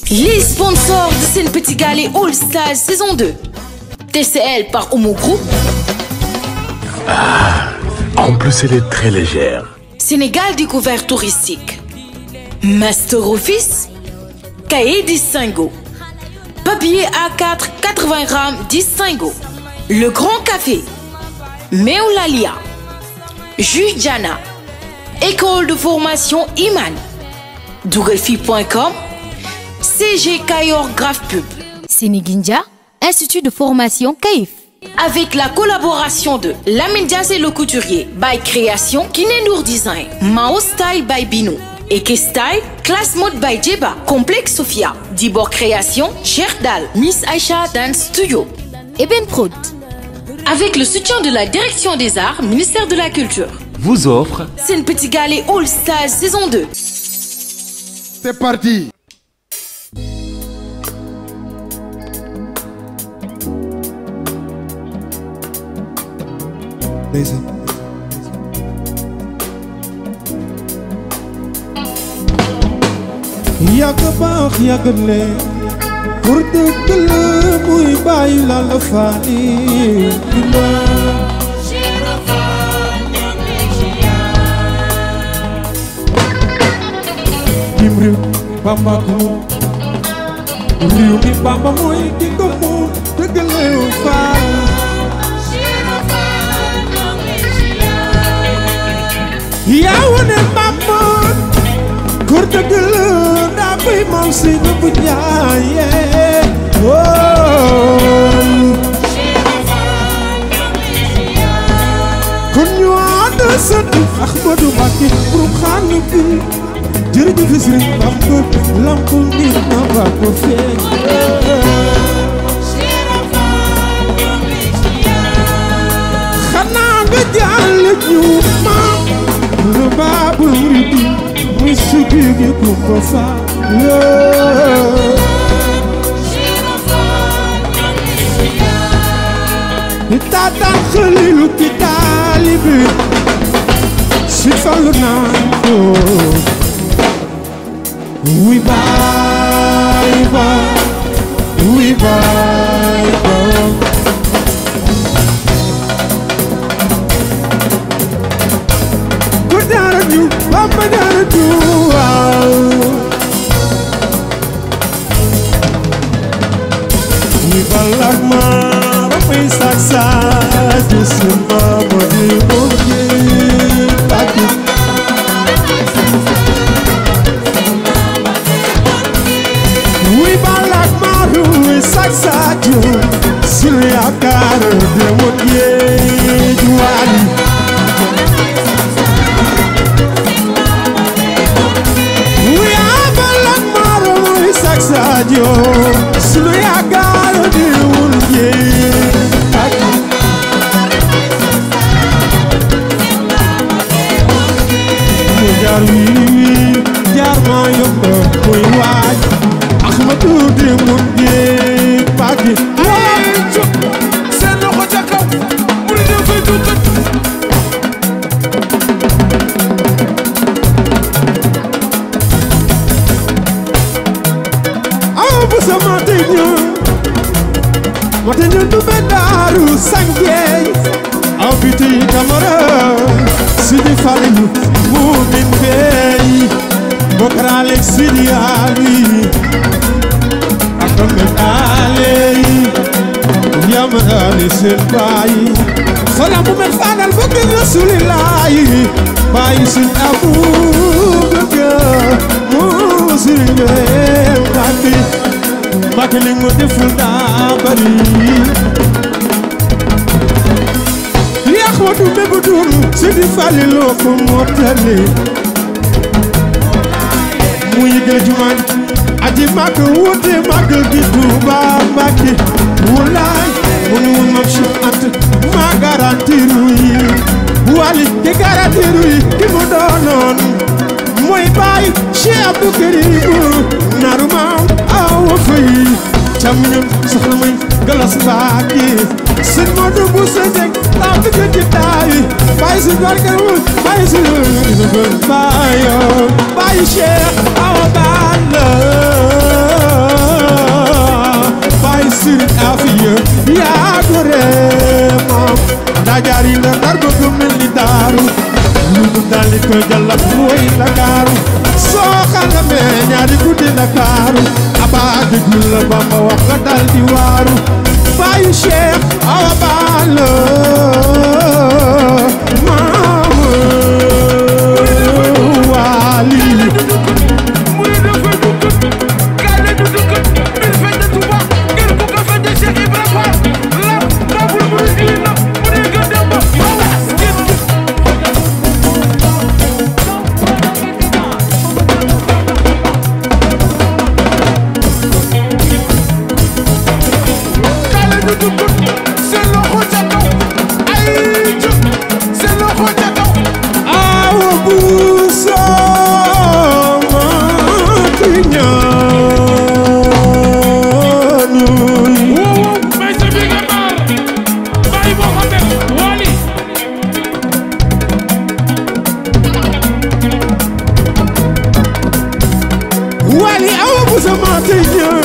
Les sponsors de Sen Petit Galley All Stars saison 2. TCL par Homo Group. En plus, elle est très légère. Sénégal Découvert Touristique. Master Office. Cahier Distingo. Papier A4 80 grammes Distingo. Le Grand Café. Meulalia. Jus Jana. École de formation Iman. Dougalfi.com. CG Kayor Graph Pub. Sénégindia, Institut de formation CAIF. Avec la collaboration de Lamine Diazé le couturier by Création, Kinenour Design, Mao Style by Bino, Eke Style, Class Mode by Jeba, Complexe Sophia, Dibor Création, Dal, Miss Aisha Dance Studio. Eben Prod. Avec le soutien de la Direction des Arts, ministère de la Culture. Vous offre C'est une petite galée All Stars saison 2. C'est parti. ndeysaan yàgg baax yàgg ne pour dëgg la muy bàyyi la la faani dina dim réew Bamba ko moom réew mi Bamba mooy ki ko moom dëgg la faani yaa wane mamoon góor dëgg la daa koy maam si na bu jaayee kon ñu ànd sant Ahmadu Mbàkke borom xaanu bi jërëjëf Sëriñ Bamba lamp ni na ba ko feeñ xanaa nga jàll ñu maam lu baabul muridi muy sugi gi kumba fa ni taataan xalilu ki taalibi si fallu naan ko wuy baay ba wuy baay ba ku dara ñu Bamba dara ñu waaw ñi balak ma ba may sak sak ci suma ba di mujje bàkki wuy balak ma ru may sak sak ci sunu yaakaar de mujje juwaali We have a lot more we saksadio Sulu ya galo di ulye Jar wi wi jar ma yomba koy waaj Ahmadu di mun ge pagi seen loxo ca kaw mu ne dafay dugg Aw bu sama teñu Mateñu du be daru sangeey Aw biti kamara Sidi Falilu Mumin Bey Bokrale Sidi Ali Akame Ali Yamani Sen Bayi Fala Mumen Fadal Bukir Rasulillahi Bayi Sin Abu Bakar Muslim Bakri Bakri li mu deful daa bari Yaxwatu bébu dun Sidi Falilu ko mottali mu yëgal jumaan aji màgg wuute màggal gi Tuuba Mbàkke wulaay mun mun mam Cheikh Anta ma garantiru yi wali ki garantiru yi ki mu doonoon mooy baay Cheikh Abdou Karim naru maam awa fay cam ñun soxna may galas Mbàkke sëñ Modou bu sa jeg taa fi ko ci taayi baay si barke wul baay si baay baay Cheikh awa balla daaru abaa déglu la Bamba wax nga dal di waaru baayu Cheikh Awa Balla maam Waali muy dafay dugg gaale du dugg bir fete Tuuba ngir ku ko fete Cheikh Ibra Fall la babul mu indi na mu ne ga dem ba wawas ngir gaale du dugg seen loxo ca kaw ay jóg seen loxo ca kaw awa buuso maati ñaanuy wow may sa bi nga maar bàyyi Mohamed Wali wali awa buuso maati ñaan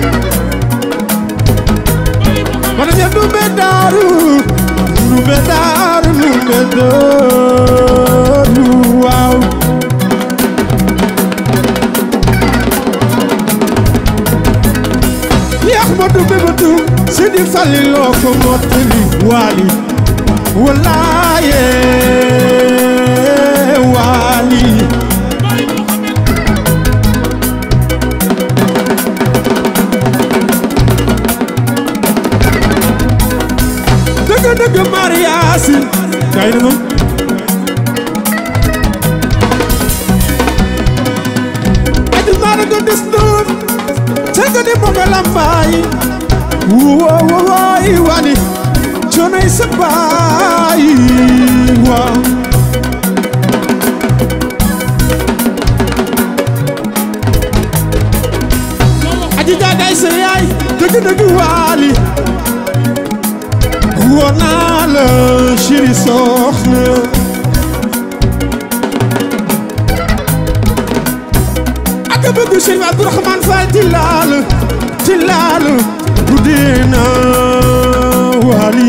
mana ña numbe daaru numbe daaru numbe daaru waaw yax ma dumbe ma dum sidi fali loo ko mottali wali walaaye wali dëgg dëgg mariasi kay na moom adi mara go des noon tëgg di moga lambaay wo wo waay wani conay sa baay waaw aji jaagay sa yaay dëgg dëgg waali woo naa la chéri soxna ak a bëgg Cheikh Abdourahmane Fall ti laal ti laal guddee na waali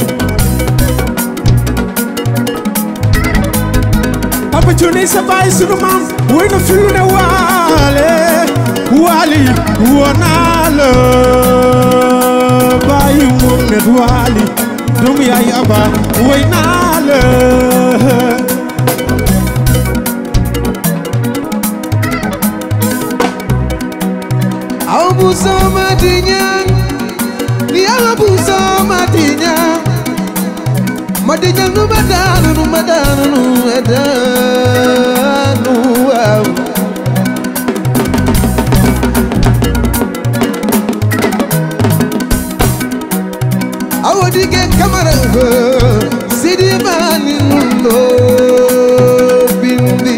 Papa Thione sa baay sunu maam woy na fi lu ne waale waali woo naa la baayu Mohamed waali doomu yaay aba woy naa la aw bu sama diñaan yàlla bu sama diñaan ma diñaan nu ma daanu nu ma daanu nu ma daanu waaw awo dige kamara sidi mani nundo bindi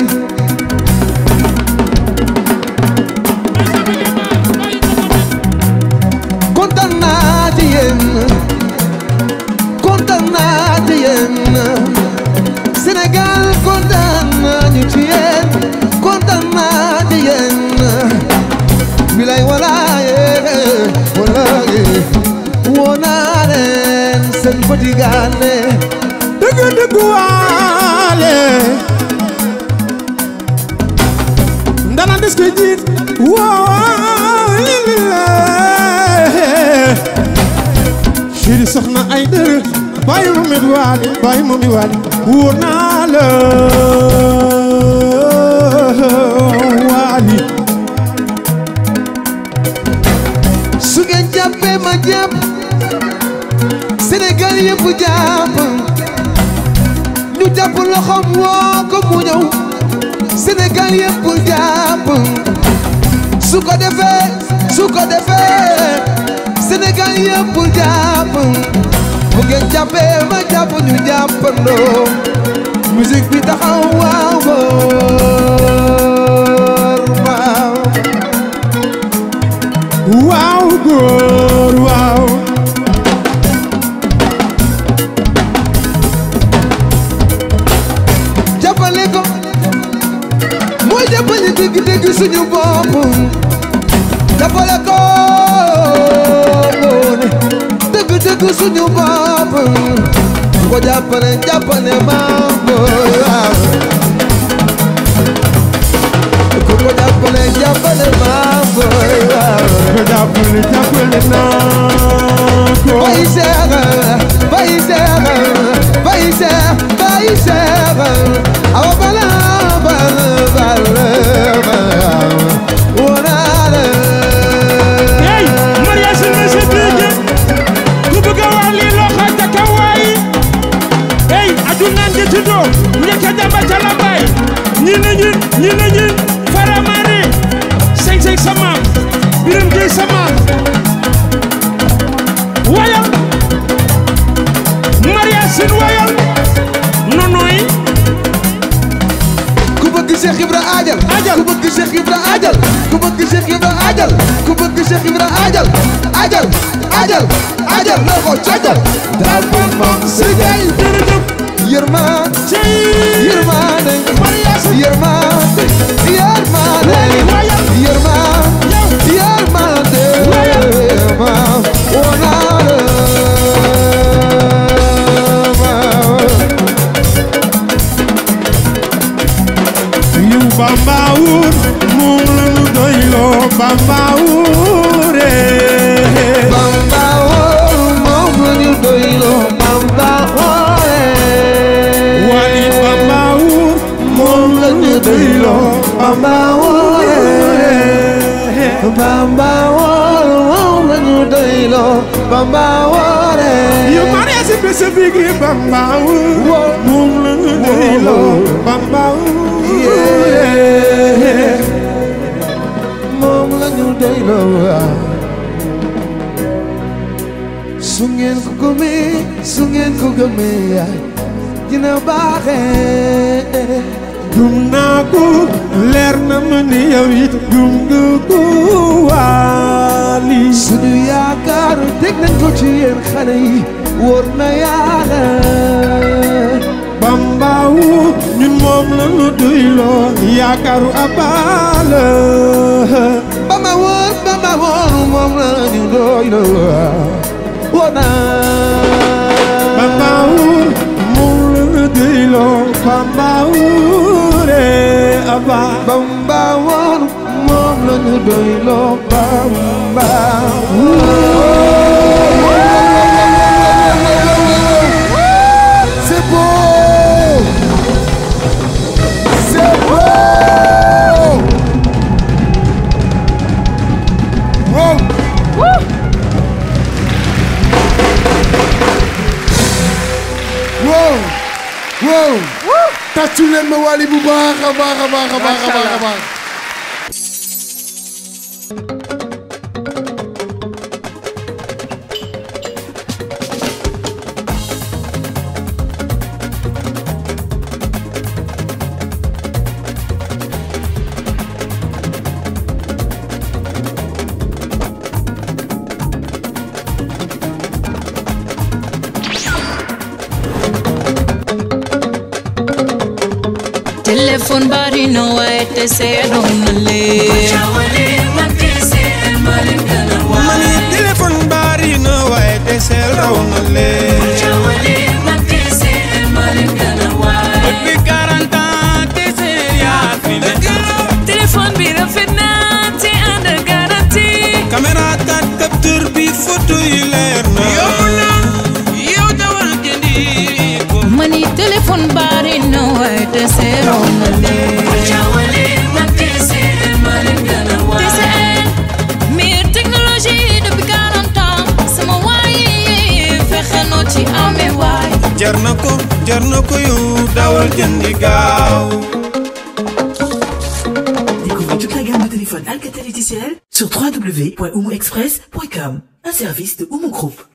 kontaan naa ci yéen kontaan naa ci yéen Sénégal kontaan nañu ci yéen kontaan naa ci yéen bilay walaaye walaaye woo naa leen seen petit gaale dëgg dëgg waale ndana des koy jiit woo lilile chéri soxna ay dër bàyyi ma mit waali bàyyi ma mi waali woo naa la waali su ngeen jàppee ma jàpp Sénégal yëpp jàpp ñu jàpp loxoom woo ko mu ñëw Sénégal yëpp jàpp su ko defee su ko defee Sénégal yëpp jàpp bu ngeen jàppee ma jàpp ñu jàppandoo musique bi taxaw waaw góor waaw waaw góor waaw jàppale ko mooy jàppale dëgg dëgg suñu bopp jàppale ko moone dëgg dëgg suñu bopp ko jàppale jàppale maam waaw ku ko jàppale jàppale maa booy waaw ko jàppale jàppale naa ko Baye Cheikh Baye Cheikh Baye Cheikh Baye Cheikh awa bala bala bala bala wonala hey Maria si na si dégg ku bëgg a wax lii loxo ca kaw waay hey aduna ngi tuddoo njëkk a dem ba ca la bay ñi na ñun ñi na ñun faramare seng seng sa maam biram gi sa maam wayal Maria sin wayal nonoy ku bëgg Cheikh Ibra ajal Ajal. ku bëgg Cheikh Ibra ajal ku bëgg Cheikh Ibra ajal ku bëgg Cheikh Ibra ajal ajal ajal ajal loxo cojal dafa moom sëgay yërmaan yërmaane yërmaane yërmaane yërmaan yërmaane yërmaan wonaale yu Bamba wur moom la ñu doyloo Bamba wure Bamba woo moom la ñu doyloo Bamba woo wali Bamba wur moom la ñu doyloo Bamba woo Bamba woo moom la ñu doyloo Bamba woo yu Maria si bés bi gi Bamba wur moom la ñu doyloo Bamba wure moom la ñu doyloo su ngeen ko gëmee su ngeen ko gëmee dina baaxee gëm naa ko leer na ma ni yow it gëm nga ko waali suñu yaakaar teg nañ ko ci yéen xale yi wóor na yàlla Bamba wu ñun moom la ñu doyloo yaakaaru abaala Bamba woon Bamba woon moom la ñu doyloo wóor na Bamba wu moom la ñu doyloo Bamba wu re aba Bamba woon moom la ñu doyloo Bamba C'est beau C'est beau Wow wow wow tàccu leen ma Wally bu baax a baax a baax a baax a baax a baax téléphone bari na waaye te seedoon na lee mani téléphone bari na waaye te seel raw na leen bi 40 ans te seel yaa fi ne téléphone bi rafet na te ànd ak garantie caméra kat capteur bi photo yi leer na yomb na yow dawal jëndi ko mani téléphone bari na waaye te seedoon na lee TCL meilleure technologie depuis 40 ans sama waay fexe noo ci amee waay jar na ko jar na ko yow dawal jëndi gaaw Découvrez toute la gamme de téléphones Alcatel et TCL sur www.oumoexpress.com, un service de Oumo Group.